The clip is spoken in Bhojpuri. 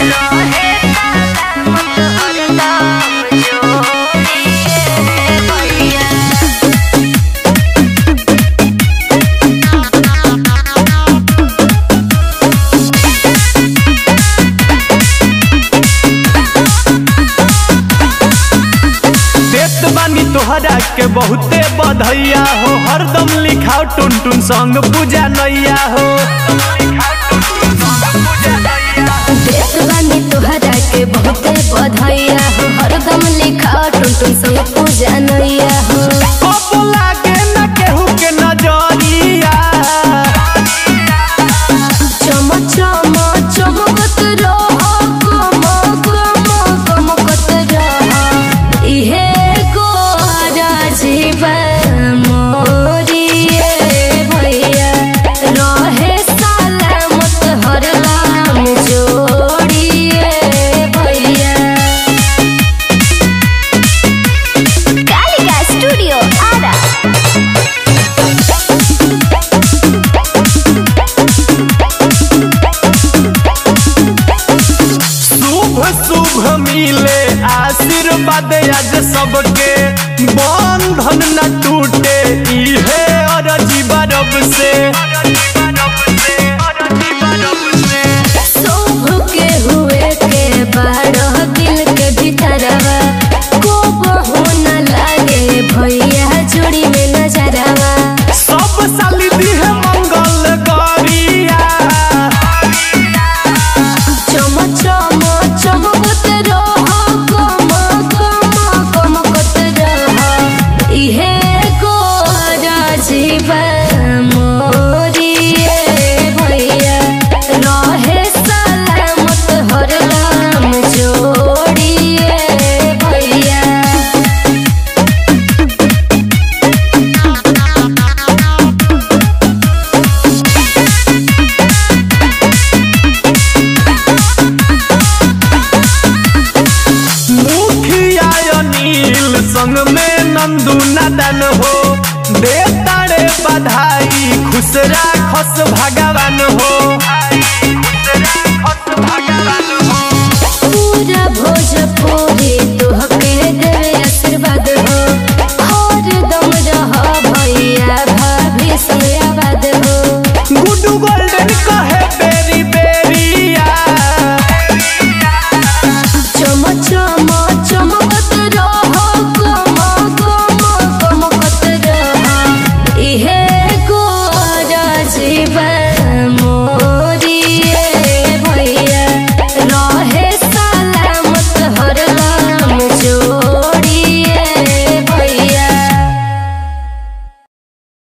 देत बानी तोहरा के बहुते बधैया हो हरदम लिखाओ टुन टुन संग पूजा नैया हो देख बानी तोहरा के बहुते बधाइया हो हरदम लिखा टुन टुन संग पूजा नैया हो कबो लागे न केहू के नजरिया चम चम चमकत रह कम कम कमकत रह इहे गोरा जीवन मोरिए भैया रहे सलामत हरदम जोड़िए भैया कालिका स्टूडियो आरा शुभ शुभ मिले आशीर्वाद आज सबके बंधन न टूटे इहे अरजी बरब से शोभ के हुए के बारह दिल के भीतरवा को बहु न लागे भैया जोड़ी में नजरवा सब साली दिहे मंगल गरिया चम चम चमकत रह कम कम कमकत रह इहे गोरा जीवन मोरिए भैया रहे सलामत हरदम जोड़िए भैया मुखिया अनिल संग में नंदू नदन हो दे तारे बधाई खुश राखस भगा